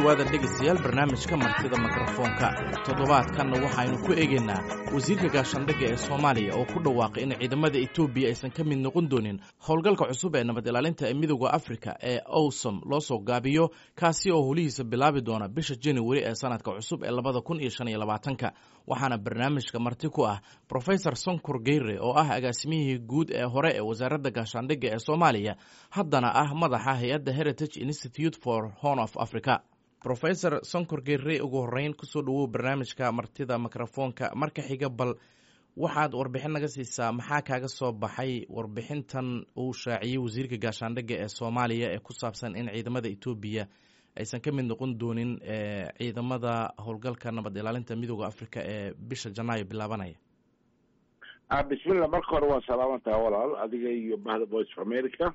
dhowaada dhegaystayaal barnaamijka martida mikrofoonka toddobaadkanna waxaynu ku eegaynaa wasiirka gaashaandhigga ee soomaaliya oo ku dhawaaqay in ciidamada etoobiya aysan ka mid noqon doonin howlgalka cusub ee nabad ilaalinta ee midooda afrika ee owsom loo soo gaabiyo kaasi oo holihiisa bilaabi doona bisha januari ee sanadka cusub ee labada kun iyo shan iyo labaatanka waxaana barnaamijka marti ku ah profesor sonkur geyre oo ah agaasimihii guud ee hore ee wasaaradda gaashaandhigga ee soomaaliya haddana ah madaxa hay-adda heritage institute for horn of africa rofesor sonkor geyre ugu horeyn kusoo dhawow barnaamijka martida mikrofoonka marka xiga bal waxaad warbixin naga siisaa maxaa kaaga soo baxay warbixintan uu shaaciyey wasiirka gaashaandhigga ee soomaaliya ee ku saabsan in ciidamada etoobiya aysan ka mid noqon doonin ciidamada howlgalka nabad ilaalinta midooda africa ee bisha janaayo bilaabanaya bismillah marka hore waa salaamantaha walaal adiga iyo bahda voice of america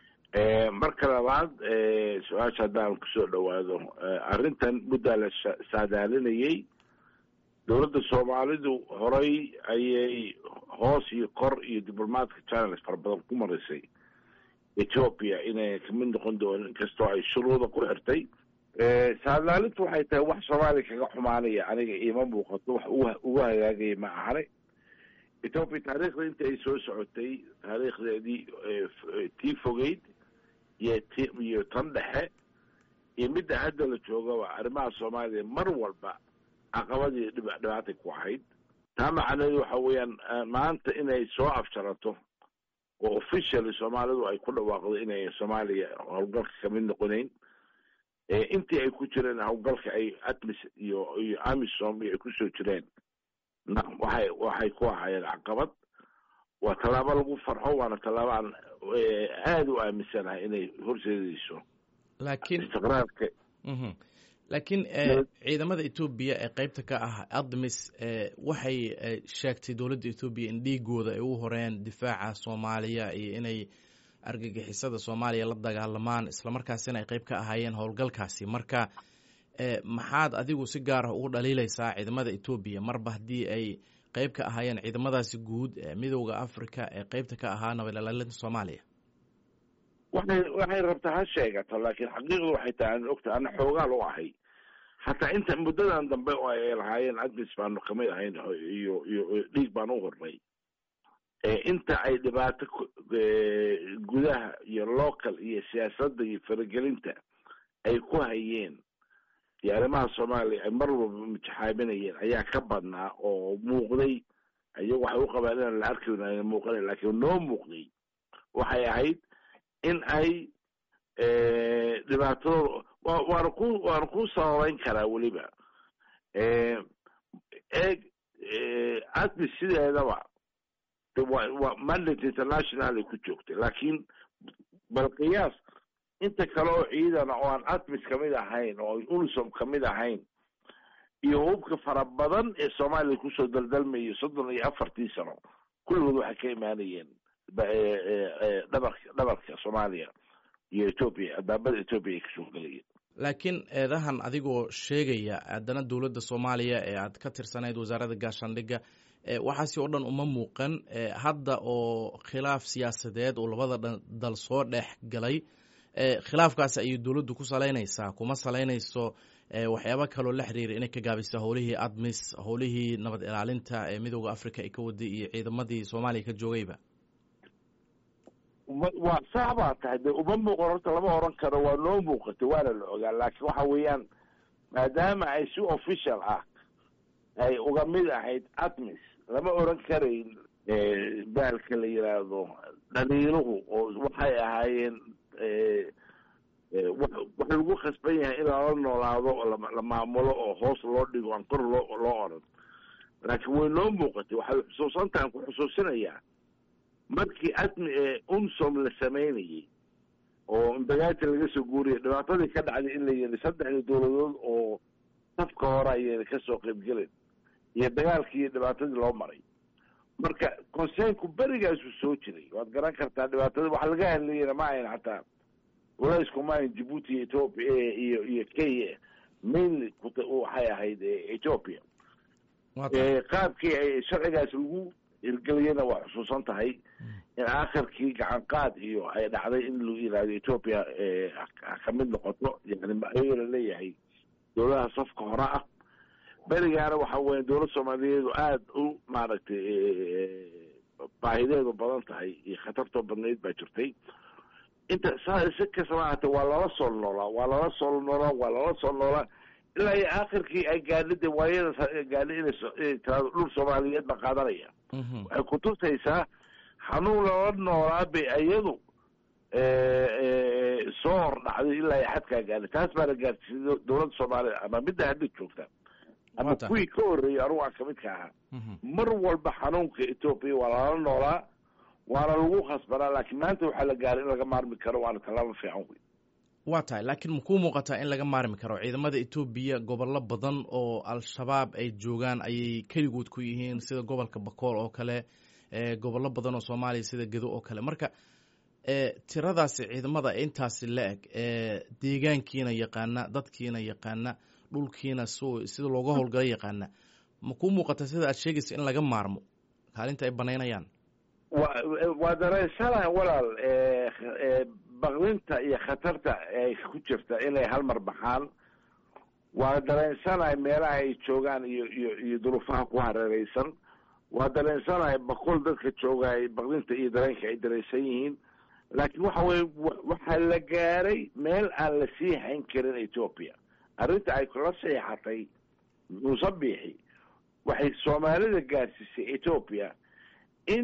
marka labaad su-aasha haddaan kusoo dhawaado arrintan muddaa la saadaalinayay dowladda soomaalidu horay ayay hoos iyo kor iyo diblomatka channels fara badan ku marisay ethoopia inay kamid noqon doonin inkastoo ay shuruuda ku xirtay saadaalintu waxay tahay wax soomaaliya kaga xumaanaya aniga iima muuqato wax ugu hagaagaya ma ahane ethoopia taariikhda inta ay soo socotay taariikhdeedii tii fogeyd iyo t iyo tan dhexe iyo midda hadda la joogaba arrimaha soomaaliya mar walba caqabadii dhibaatay ku ahayd taa macnaheedu waxa weeyaan maanta inay soo afjarato oo officially soomaalidu ay ku dhawaaqdo inay soomaaliya howlgalka kamid noqonayn intii ay ku jireen howlgalka ay atmis iyo iyo amisom iyo ay kusoo jireen na waxay waxay ku ahaayeen caqabad waa tallaabo lagu farxo waana tallaabo aan aada u aaminsanahay inay horseedayso laakiin istiqraarka laakiin ciidamada etoobiya ee qeybta ka ah admis waxay sheegtay dowladda etoobiya in dhiigooda ay u horeen difaaca soomaaliya iyo inay argagixisada soomaaliya la dagaalamaan islamarkaasina ay qeyb ka ahaayeen howlgalkaasi marka maxaad adigu si gaar ah ugu dhaliilaysaa ciidamada etoobiya marba haddii ay qeyb ka ahaayeen ciidamadaasi guud ee midooda africa ee qeybta ka ahaa nabad ilaalinta soomaaliya waxay waxay rabtaa ha sheegato laakiin xaqiiqdu waxay tahay aan ogta ana xoogaal u ahay hataa inta muddadan dambe oo ay lahaayeen admis baanu kamid ahayn iyo iyo dhiig baan u hornay inta ay dhibaato gudaha iyo local iyo siyaasadda iyo faragelinta ay ku hayeen iyo arrimaha soomaaliya ay mar walba mitaxaaminayeen ayaa ka badnaa oo muuqday iyagu waxay u qabaan inaan la arki ayna muuqanayn laakiin noo muuqday waxay ahayd in ay dhibaatadooda wa waana ku waana ku sababeyn karaa weliba eeg admis sideedaba wa waa mandate international ay ku joogtay laakiin bal qiyaas inta kale oo ciidana oo aan admis kamid ahayn oo unisom kamid ahayn iyo hubka fara badan ee soomaaliya kusoo daldalmayay soddon iyo afartii sano kulligood waxay ka imaanayeen dhabarka dhabarka soomaaliya iyo etoobiya albaabada etoobiya ay kasoo gelayeen laakiin eedahan adigoo sheegaya haddana dowladda soomaaliya ee aad ka tirsanayd wasaaradda gaashaandhigga waxaasi oo dhan uma muuqan hadda oo khilaaf siyaasadeed oo labada dal soo dhex galay khilaafkaas ayay dowladdu ku salaynaysaa kuma salaynayso waxyaaba kaloo la xiriira inay ka gaabisa howlihii admis howlihii nabad ilaalinta ee midooda africa ay ka waday iyo ciidamadii soomaaliya ka joogayba waa sax baa tahay de uma muuqan horta lama oran karo waa noo muuqatay waana la ogaa laakiin waxa weeyaan maadaama ay si official ah ay uga mid ahayd admis lama oran karayn baalka la yiraahdo dhaliiluhu oo waxay ahaayeen waxa lagu khasban yahay in lala noolaado oo la maamulo oo hoos loo dhigo aan kor loo loo oran laakiin way noo muuqatay waxay xusuusantahan ku xusuusinayaa markii admi unsom la samaynayay oo imbagaati laga soo guuriyay dhibaatadii ka dhacday in la yiri saddexdii dowladood oo safka hore ayayna kasoo qaybgelin iyo dagaalkii iyo dhibaatadii loo maray marka consernku berigaasuu soo jiray waad garan kartaa dhibaatada waxa laga hadlayana ma ahayn xataa walaysku ma ahayn djibuuti iyo ethoopia iyo iyo kenya mainly waxay ahayd ethoopia qaabkii ay sharcigaas lagu hirgeliyana waa xusuusan tahay in aakhirkii gacan qaad iyo ay dhacday in lagu yihahdo ethoopia kamid noqoto yani ayagoo laleeyahay dowladaha safka hore ah berigaana waxa weya dowlad soomaaliyeedu aada u maaragtay baahideedu badan tahay iyo khatartoo badnayd baa jirtay inta saa si kastaba ahaatee waa lala soo noolaa waa lala soo noolaa waa lala soo noolaa ilaa iyo aakhirkii ay gaadhi de waayada gaadhi inay tiraado dhul soomaaliyeed baa qaadanaya waxay kutusaysaa xanuun lala noolaa bay iyadu soo hor dhacday ilaa iyo xadkaa gaadhi taas baana gaadhsiisay dowladda soomaaliya ama midda hadda joogta ama kuwii ka horreeyay anugu aan kamid ka ahaa mar walba xanuunka etoobiya waa lala noolaa waana lagu khasbanaa laakiin maanta waxaa la gaaray in laga maarmi karo waana tallaabo fiican wey waa tahay laakiin makuu muuqataa in laga maarmi karo ciidamada etoobiya gobollo badan oo al-shabaab ay joogaan ayay keligood ku yihiin sida gobolka bakool oo kale gobollo badan oo soomaaliya sida gedo oo kale marka tiradaasi ciidamada intaasi la eg deegaankiina yaqaana dadkiina yaqaana dhulkiina sida looga howlgalo yaqaana makuu muuqataa sida aad sheegaysa in laga maarmo kaalinta ay banaynayaan wa waa dareensanaha walaal bakdinta iyo khatarta ay ku jirta inay hal mar baxaan waa dareensanahay meelaha ay joogaan iyo iyo iyo duruufaha ku hareereysan waa dareensanahay bakol dadka joogaay bakdinta iyo dareenka ay dareensan yihiin laakiin waxa weye waxaa la gaaray meel aan la sii hayn karin etoobiya arrinta ay kula seexatay musabixi waxay soomaalida gaarsiisay etoobiya in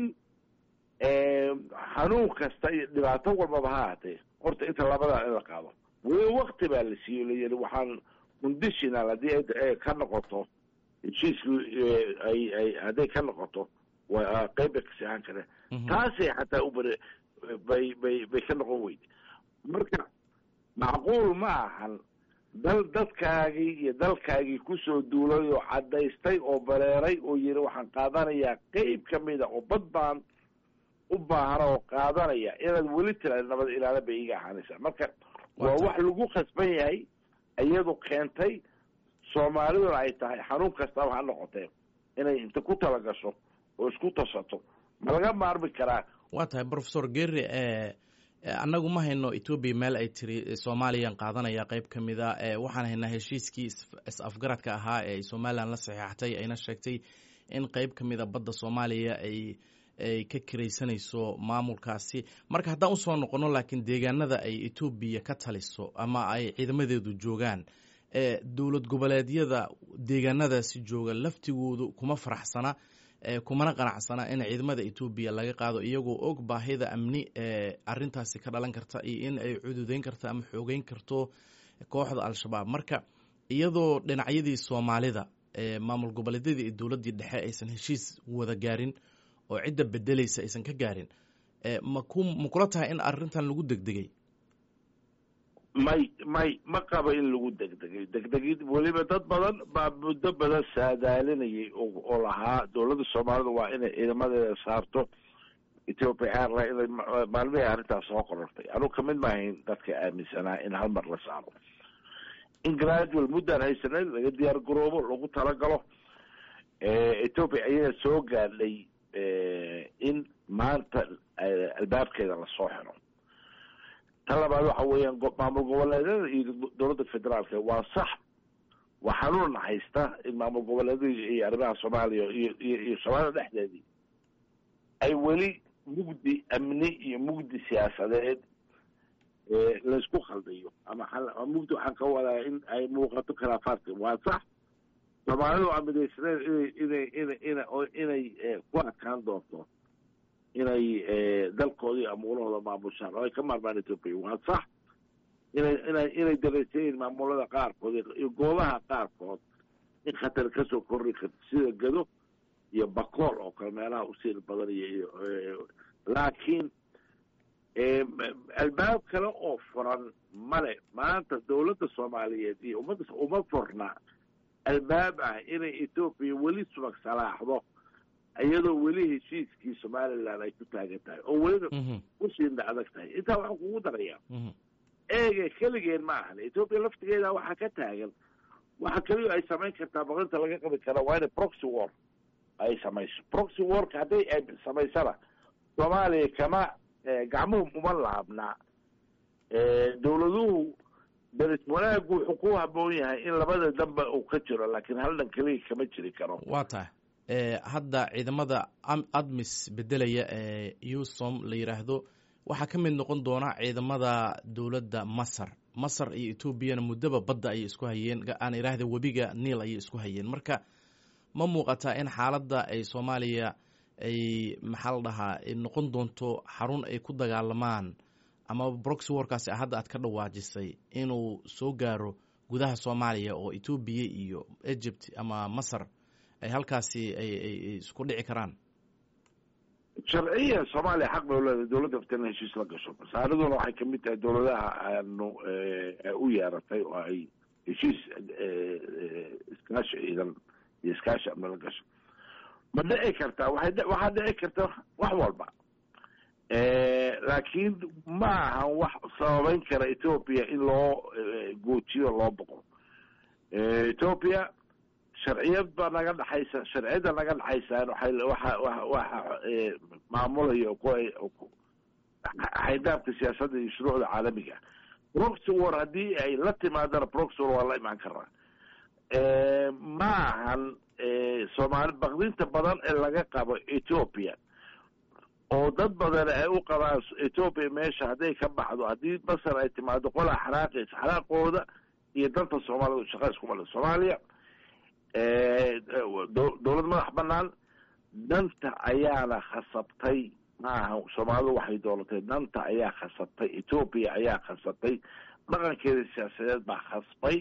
xanuun kasta iyo dhibaato walbaba ha ahatee horta inta labadaa in la qaado weli wakti baa la siiyo layidhi waxaan conditional haddii ay ka noqoto heshiisku ay ay hadday ka noqoto waa qeyb bay kasi ahaan kareen taasay xataa u bare bay bay bay ka noqon weyde marka macquul ma ahan dal dadkaagii iyo dalkaagii kusoo duulay oo caddaystay oo bareeray oo yidhi waxaan qaadanayaa qeyb ka mida oo bad baan u baahana oo qaadanaya inaad weli tiraada nabad ilaala bay iga ahaanaysaa marka waa wax lagu khasban yahay iyadu keentay soomaaliduna ay tahay xanuun kastaba ha noqotee inay inta ku talagasho oo isku tashato ma laga maarmi karaa waa tahay professor gerry annagu ma hayno etoobiya meel ay tiri soomaaliyan qaadanaya qeyb ka mid a waxaan haynaa heshiiskii is-afgaradka ahaa ee somalilan la saxeexatay ayna sheegtay in qeyb ka mid a badda soomaaliya ay ay ka kiraysanayso maamulkaasi marka haddaan usoo noqono laakiin deegaanada ay etoobiya ka taliso ama ay ciidamadeedu joogaan dowlad goboleedyada deegaanadaasi jooga laftigoodu kuma faraxsana kumana qanacsana in ciidamada etoobiya laga qaado iyagoo og baahida amni ee arintaasi ka dhalan karta iyo in ay cududeyn karto ama xoogeyn karto kooxda al-shabaab marka iyadoo dhinacyadii soomaalida maamul goboleedyadii iyo dowladdii dhexe aysan heshiis wada gaarin oo cidda bedelaysa aysan ka gaarin maku ma kula tahay in arrintan lagu degdegay may may ma qabo in lagu degdegay degdegid weliba dad badan baa muddo badan saadaalinayay oo lahaa dowladda soomaalida waa inay ciidamadeeda saarto ethiopia airline inay maalmihii arrintaas soo qorortay anugu kamid maahayn dadka aaminsanaa in hal mar la saaro in gradual muddaan haysanay laga diyaar garoobo lagu talagalo ethiopia ayaga soo gaadhay in maanta albaabkeeda lasoo xiro ta labaad waxa weeyaan maamul goboleedyada iyo dowladda federaalka waa sax waa xanuun haysta in maamul goboleedyada iyo arrimaha soomaaliya iyo iyo iyo soomaalida dhexdeedii ay weli mugdi amni iyo mugdi siyaasadeed laysku khaldayo ama mugdi waxaan ka wadaa in ay muuqato khilaafaadka waa sax soomaalidu waa midaysaneed inay inay ina inay ku adkaan doonto inay dalkoodii amuulahooda maamushaan oo ay ka maarmaan ethoopia waa sax inay inay inay dareysayiin maamulada qaarkood iyo goobaha qaarkood in khatar kasoo korri karto sida gado iyo bakool oo kale meelaha usiir badan iyo laakiin albaab kale oo furan male maanta dowladda soomaaliyeed iyo ummadda uma furna albaab ah inay ethoopia weli subag salaaxdo iyadoo weli heshiiskii somaliland ay ku taagan tahay oo welina usiina adag tahay intaa waxaan kugu darayaa eege keligeen ma ahan ethoopia laftigeeda waxaa ka taagan waxa keliyo ay samayn kartaa baqinta laga qabi kara waa inay proxy war ay samayso proxy warka hadday ay samaysana soomaaliya kama gacmuhu uma laabnaa dowladuhu deris wanaagu wuxuu ku haboon yahay in labada danba uu ka jiro laakiin hal dhan keliya kama jiri karo waa tahay hadda ciidamada admis bedelaya ee usom la yidhaahdo waxaa ka mid noqon doona ciidamada dowladda masar masar iyo etoobiyana muddaba badda ayay isku hayeen aan idhaahda webiga niil ayay isku hayeen marka ma muuqataa in xaaladda ay soomaaliya ay maxaa la dhahaa noqon doonto xarun ay ku dagaalamaan ama broxy warkaasi hadda aad ka dhawaajisay inuu soo gaaro gudaha soomaaliya oo etoobiya iyo egypt ama masar ay halkaasi ay isku dhici karaan sharciya soomaaliya xaq bay uleedahay dowladda afta in heshiis la gasho masaariduna waxay kamid tahay dowladaha aanu u yeeratay oo ay heshiis iskaashi ciidan iyo iskaashi amni la gasho ma dhici kartaa waay waxaa dhici karta wax walba laakiin ma ahan wax sababeyn kara ethoopia in loo goojiyo loo boqo ethoopia sharciyad baa naga dhexaysa sharciyadda naga dhexaysaan waay waxa waxa maamulaya xaydaabka siyaasadda iyo shuruucda caalamiga proxy war haddii ay la timaadana proxy war waa la imaan karaa ma ahan soomaali bakdinta badan ee laga qabo ethoopia oo dad badan ay u qabaan ethoopia meesha hadday ka baxdo haddii masar ay timaado qolaa xanaaqaysa xanaaqooda iyo danta soomaalida shaqa iskuma le soomaaliya dowlad madax banaan danta ayaana khasabtay maaha soomaalidu waxay doolatay danta ayaa khasabtay ethoopia ayaa khasabtay dhaqankeeda siyaasadeed baa khasbay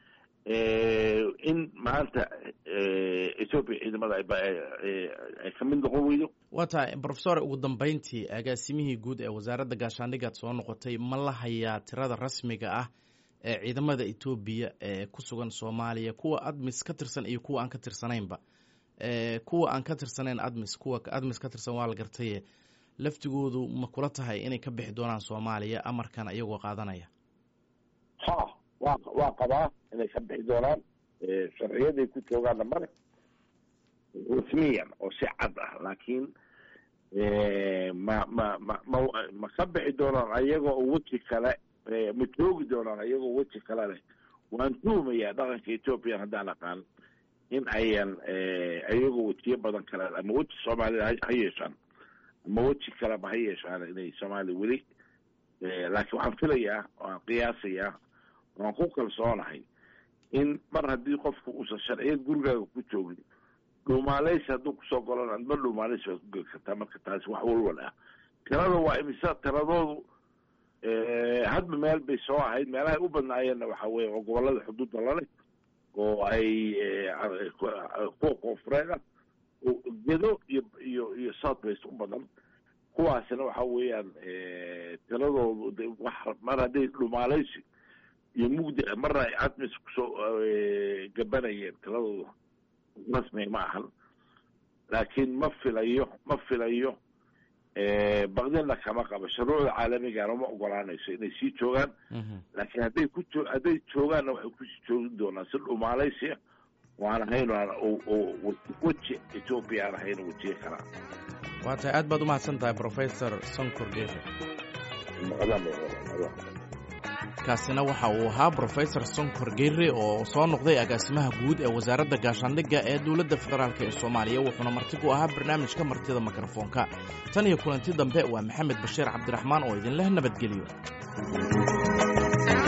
in maanta ethoopia ciidamada ay ka mid noqon weydo waa tahay profesor ugu dambeyntii agaasimihii guud ee wasaaradda gaashaandhigaad soo noqotay ma la hayaa tirada rasmiga ah ee ciidamada etoobiya ee ku sugan soomaaliya kuwa admis ka tirsan iyo kuwa aan ka tirsanaynba kuwa aan ka tirsanayn admis kuwa admis ka tirsan waa la gartaye laftigoodu ma kula tahay inay ka bixi doonaan soomaaliya amarkan iyagoo qaadanaya ha wa waa qabaa inay ka bixi doonaan sharciyaday ku joogaanna male rasmiyan oo si cad ah laakiin ma ma ma ma ma ka bixi doonaan ayagoo weji kale ma joogi doonaan ayagoo weji kale leh waan tuumayaa dhaqanka ethoopiyan haddaan aqaan in ayan ayagoo wejiyo badan kale ama weji soomaalida ha yeeshaan ama weji kaleba ha yeeshaan inay soomaaliya weli laakiin waxaan filayaa waan qiyaasayaa waan ku kalsoonahay in mar haddii qofku uusan sharciyad gurigaaga ku joogin dhuumaaleysi hadduu kusoo golan adma dhuumaaleysi baad ku geli kartaa marka taasi wax walwal ah tirada waa imisa tiradoodu hadba meel bay soo ahayd meelahay u badnaayeenna waxa weye oo gobolada xuduudda laleh oo ay kuwa koonfureed ah gedo iyo iyo iyo south west u badan kuwaasina waxa weeyaan tiradoodu wax mar hadday dhumaaleysi iyo mugdi marna ay admis kusoo gabanayeen tiradoodu rasmi ma ahan laakiin ma filayo ma filayo bakdina kama qabo shuruucda caalamigana ma ogolaanayso inay sii joogaan laakiin hadday ku jo hadday joogaanna waxay kusii joogi doonaan si dhumaalaysia waan ahayn weji ethoopia aan ahayn wejiye kalaa waa tahay aad baad umahadsan tahay professor sonkor gefe kaasina waxa uu ahaa brofesor sonkor geyre oo soo noqday agaasimaha guud ee wasaaradda gaashaandhigga ee dowladda federaalk ee soomaaliya wuxuuna marti ku ahaa barnaamijka martida mikrofoonka tan iyo kulanti dambe waa maxamed bashiir cabdiraxmaan oo idinleh nabadgelyo